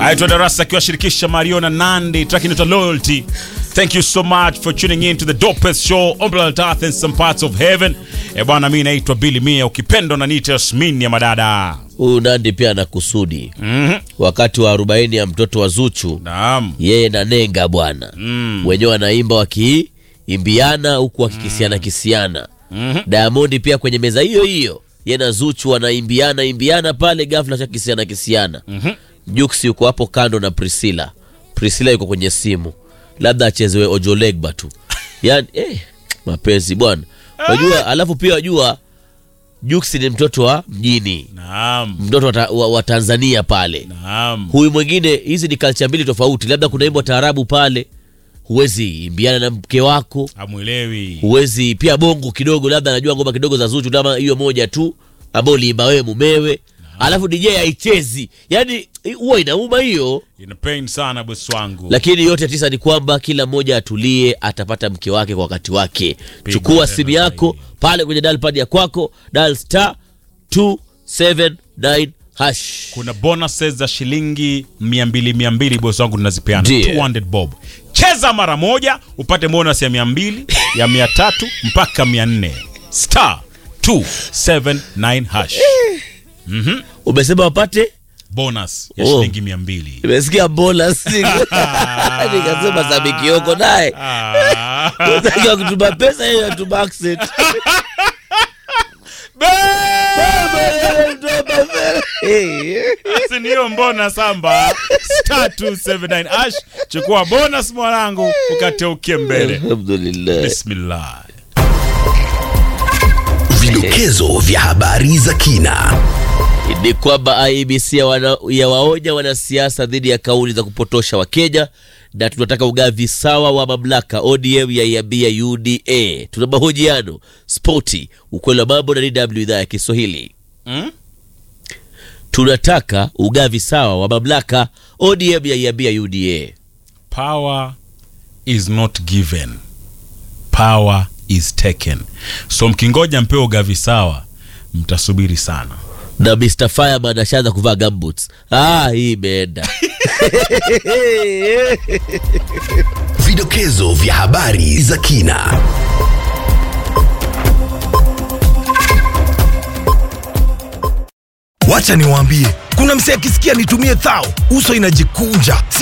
aitwa Darasa akiwashirikisha Mario na Nandi, track inaitwa Loyalty. Thank you so much for tuning in to the dopest show on planet Earth and some parts of heaven. Eh bwana, mimi naitwa Billy Mia, ukipendwa na niite Yasmin ya madada. Huyu Nandi pia ana kusudi. Mhm. Wakati wa arobaini ya mtoto wa Zuchu, Naam. yeye na Nenga bwana Mm. wenyewe wanaimba wakiimbiana huku wakikisiana kisiana. Mhm. Diamond pia kwenye meza hiyo hiyo, yeye na Zuchu wanaimbiana imbiana pale, ghafla cha kisiana kisiana. Mhm. Jux yuko hapo kando na Priscilla. Priscilla yuko kwenye simu, labda achezewe Ojolegba tu. Yani eh, mapenzi bwana, wajua. Alafu pia wajua Jux ni mtoto wa mjini, Naam. mtoto wa, ta- wa, wa Tanzania pale. Naam. Huyu mwingine, hizi ni culture mbili tofauti. Labda kuna imbo taarabu pale, huwezi imbiana na mke wako, Hamwelewi. huwezi pia bongo kidogo, labda anajua ngoma kidogo za Zuchu, kama hiyo moja tu ambayo uliimba wewe mumewe, alafu DJ haichezi, yani huwa inauma hiyo. Ina pain sana bosi wangu. Lakini yote tisa ni kwamba kila mmoja atulie, atapata mke wake kwa wakati wake. Piga Chukua tena simu yako zaidi. pale kwenye dial pad ya kwako, dial star 279 hash. kuna bonuses za shilingi 200 200 bosi wangu tunazipeana Ndiyo. 200 bob cheza mara moja upate bonus ya 200 ya 300 mpaka 400 star 279 hash Umesema wapate bonus ya Oh. shilingi 200 Nimesikia bonus nikasema Sabikioko naye Ah. Unataka kutuma pesa yeye anatuma accent. Eh. Basi ndiyo mbona samba star 279 hash chukua bonus mwanangu ukateuke mbele Alhamdulillah. bismillah Vidokezo vya habari za kina. Ni kwamba IEBC ya wana- ya waonya wanasiasa dhidi ya kauli za kupotosha Wakenya na tunataka ugavi sawa wa mamlaka. ODM yaiambia UDA. Tuna mahojiano spoti, ukweli wa mambo na DW idhaa ya Kiswahili. Mm? Tunataka ugavi sawa wa mamlaka. ODM yaiambia UDA. power is not given power is taken so mkingoja mpewe ugavi sawa mtasubiri sana na Mr. Fireman ashaanza kuvaa gumboots. Ah, hii imeenda. Vidokezo vya habari za kina. Wacha niwaambie, kuna msee akisikia nitumie thao, uso inajikunja.